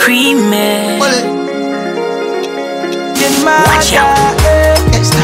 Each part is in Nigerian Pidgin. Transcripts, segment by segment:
creamy. Pull it. Get my Watch out. Extra.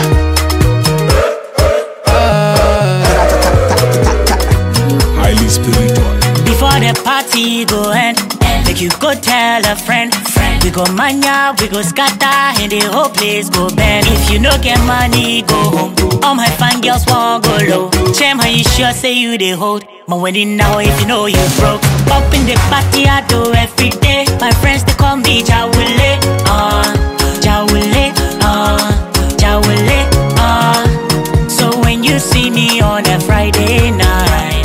highly spiritual. Before the party go end, make you go tell a friend. We go mania, we go scatter, and the whole place go bend. If you no get money, go home. All my fine girls want go low. Chem, how you sure say you they hold? My wedding now, if you know you broke. Up in the party, I do every day. My friends they call me Jawule, uh, Jawule, uh, Jawule, uh. So when you see me on a Friday night.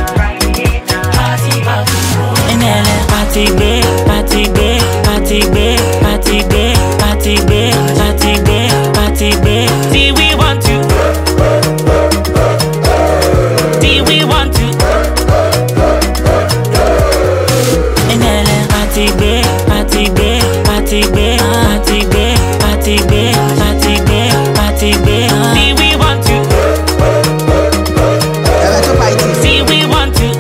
Enele party gbe, party gbe, party gbe, party gbe, party gbe, party gbe, party gbe. See we want to. See we want to. Enele party gbe, party gbe, party gbe, party gbe, party gbe, party gbe, party gbe. See we want to. Ever to fight See we want to.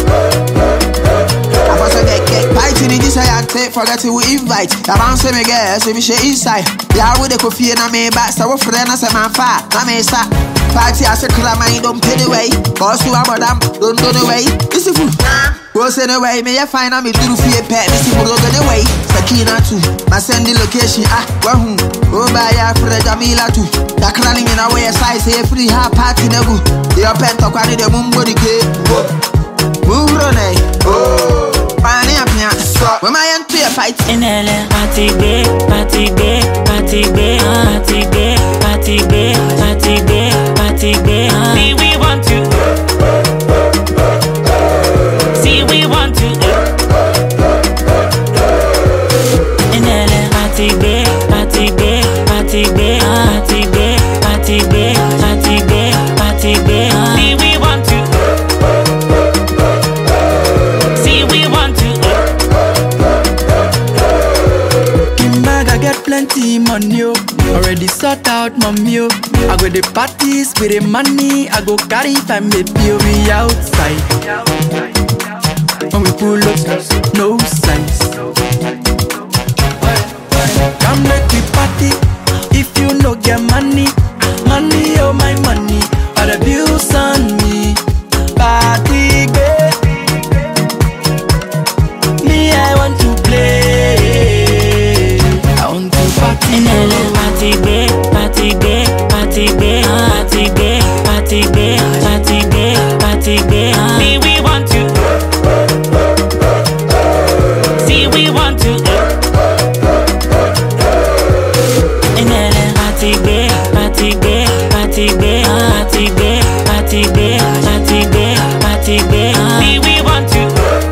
I was a get get fighting in this I take forget who invite. The man say me girl, so me share inside. Yeah, with the coffee and I may back, so friend I say man fat, I may sa. Party I say clear mind don't pay the way. Boss who I'm them, don't go the way. This is food. Go send away, me ya find out me do fear pet, this is go the way. Sakina too, my send the location, ah, wahoo. Oh, by ya for the Jamila too. The clanning in our way, size, say free half party nebu. Your pen to carry the mumbo the cake. Move on, eh? Oh, Pani up here. When my end to a fight. Enele party gbe, party gbe, party gbe, party gbe, party gbe, party gbe, party gbe. See we want to. See we want to. Enele party gbe, party gbe, party gbe, party gbe, party gbe, party gbe, party gbe. See we want to. See we want to. Bag I get plenty money, oh. Already sort out mommy, oh. I go the parties with the money. I go carry family, oh. We outside. When we pull up, no signs. Come make we party. If you no get money, money oh my money. All the bills on me. Party, baby. Me, I want to play. I want to party. Enele oh. party gbe, party gbe, party gbe, party gbe, party gbe, party gbe, party gbe. See we want to. See we want to. Enele party gbe, party gbe, party gbe, party gbe, party gbe, party gbe, party gbe. See we want to.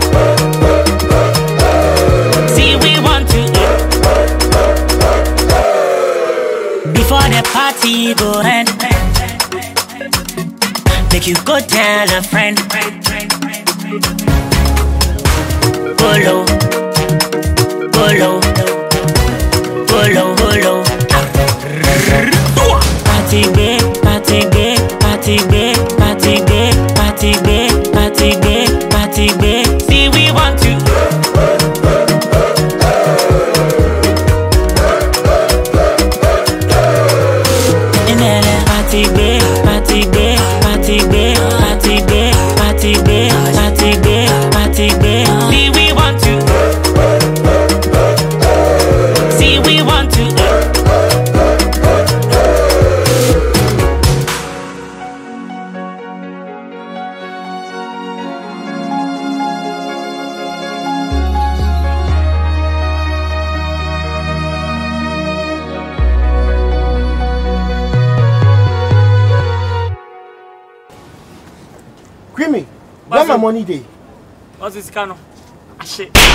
See we want to. Before the party go end Make you go tell a friend Go low Go low Go low, go low Party gbe, party gbe, party gbe, party gbe, party gbe, party gbe, party gbe See we want to Enele party gbe, party gbe, party gbe, party gbe, party gbe, party gbe, party gbe. See we want to. See we want to. Creamy, where my money dey? What's this kind of? Ah, shit.